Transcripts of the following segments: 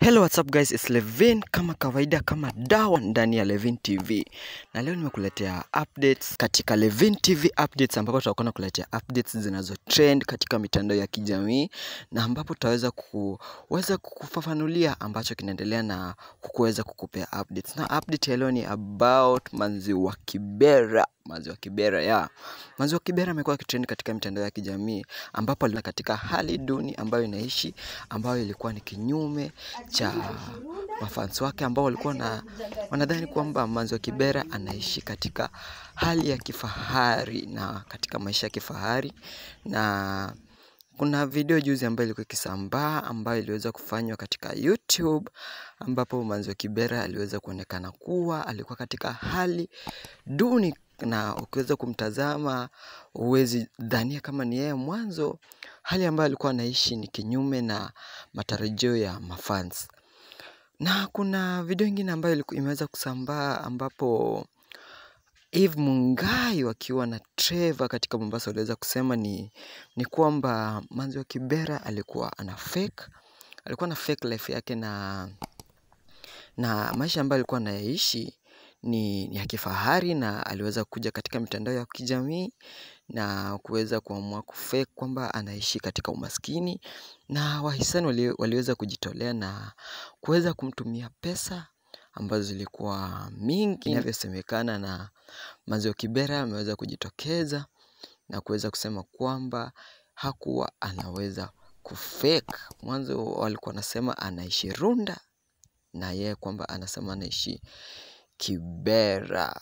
Hello, what's up guys? It's Levin kama kawaida kama dawa ndani ya Levin TV. Na leo nimekuletea updates katika Levin TV updates ambapo tutakuwa nakuletea updates zinazo trend katika mitandao ya kijamii na ambapo tutaweza kuweza kukufafanulia ambacho kinaendelea na kukuweza kukupea updates. Na update ya leo ni about Manzi wa Kibera. Manzi wa Kibera ya yeah. Manzi wa Kibera amekuwa akitrend katika mitandao ya kijamii ambapo alina katika hali duni ambayo inaishi ambayo ilikuwa ni kinyume cha mafans wake ambao walikuwa na wanadhani kwamba Manzi wa Kibera anaishi katika hali ya kifahari na katika maisha ya kifahari na kuna video juzi ambayo ilikuwa ikisambaa ambayo iliweza kufanywa katika YouTube ambapo Manzi wa Kibera aliweza kuonekana kuwa alikuwa katika hali duni na ukiweza kumtazama huwezi dhania kama ni yeye mwanzo. Hali ambayo alikuwa anaishi ni kinyume na matarajio ya mafans. Na kuna video ingine ambayo iliku- imeweza kusambaa ambapo Eve Mungai wakiwa na Trevor katika Mombasa waliweza kusema ni, ni kwamba Manzi wa Kibera alikuwa ana fake, alikuwa na fake life yake na na maisha ambayo alikuwa anayaishi ni, ni ya kifahari na aliweza kuja katika mitandao ya kijamii na kuweza kuamua kufake kwamba anaishi katika umaskini na wahisani wali, waliweza kujitolea na kuweza kumtumia pesa ambazo zilikuwa mingi inavyosemekana na Manzi wa Kibera ameweza kujitokeza na kuweza kusema kwamba hakuwa anaweza kufake. Mwanzo walikuwa wanasema anaishi Runda na yeye kwamba anasema anaishi Kibera.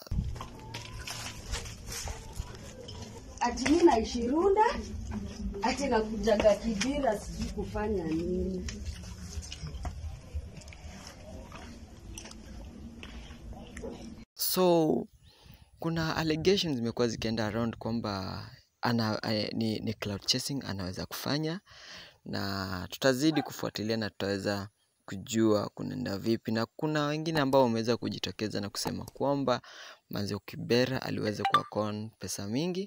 ati mi naishi Runda, ati nakujaga Kibira, sijui kufanya nini. So kuna allegations zimekuwa zikienda around kwamba ana, eh, ni, ni cloud chasing anaweza kufanya na tutazidi kufuatilia na tutaweza kujua kunaenda vipi, na kuna wengine ambao wameweza kujitokeza na kusema kwamba Manzi wa Kibera aliweza kuakon pesa mingi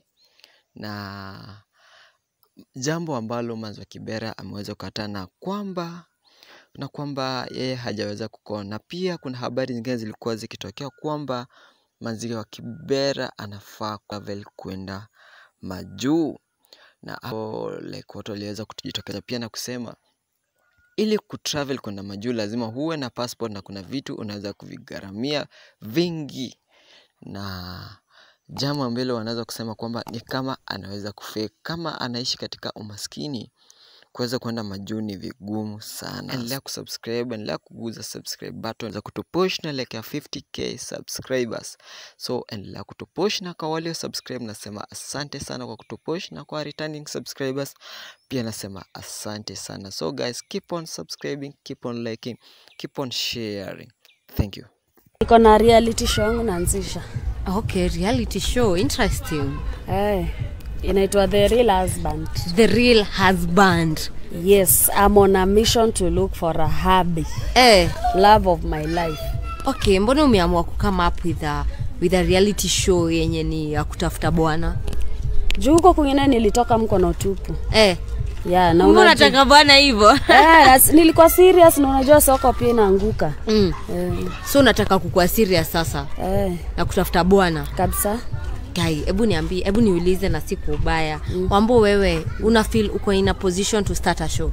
na jambo ambalo Manzi wa Kibera ameweza kukataa na kwamba na kwamba yeye hajaweza kukoa, na pia kuna habari zingine zilikuwa zikitokea kwamba Manzi wa Kibera anafaa travel kwenda majuu, na hapo like watu waliweza kujitokeza pia na kusema ili kutravel kwenda majuu lazima huwe na passport na kuna vitu unaweza kuvigharamia vingi, na jambo ambalo wanaweza kusema kwamba ni kama anaweza kufake, kama anaishi katika umaskini kuweza kwenda majuu ni vigumu sana. Endelea kusubscribe, endelea kuguza subscribe button za kutupush na like ya 50k subscribers. So endelea kutupush, na kwa walio subscribe nasema asante sana kwa kutupush, na kwa returning subscribers pia nasema asante sana. So guys, keep on subscribing, keep on liking, keep on sharing. Thank you. Niko na reality show yangu naanzisha, Okay, reality show, interesting. eh, inaitwa The Real Husband. The real husband. Yes, I'm on a mission to look for a hubby, Eh, love of my life. okay, mbona umeamua kukama up with a, with a reality show yenye ni ya kutafuta bwana? Juu huko kwingine nilitoka mkono tupu. Eh, Yeah, na mbona unajua- unataka bwana hivyo? Eh, as- nilikuwa serious na unajua soko pia inaanguka. mm. Eh, So unataka kukuwa serious sasa eh, na kutafuta bwana? kabisa. Kai, hebu niambie, hebu niulize na si kwa ubaya. Mm. Wambo wewe una feel uko in a position to start a show?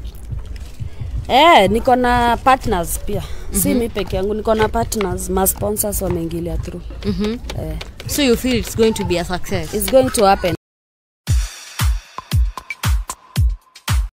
Eh, niko na partners pia. Si mi peke yangu, niko na partners, ma sponsors wameingilia through. Mhm. Eh, So you feel it's going to be a success? it's going to happen.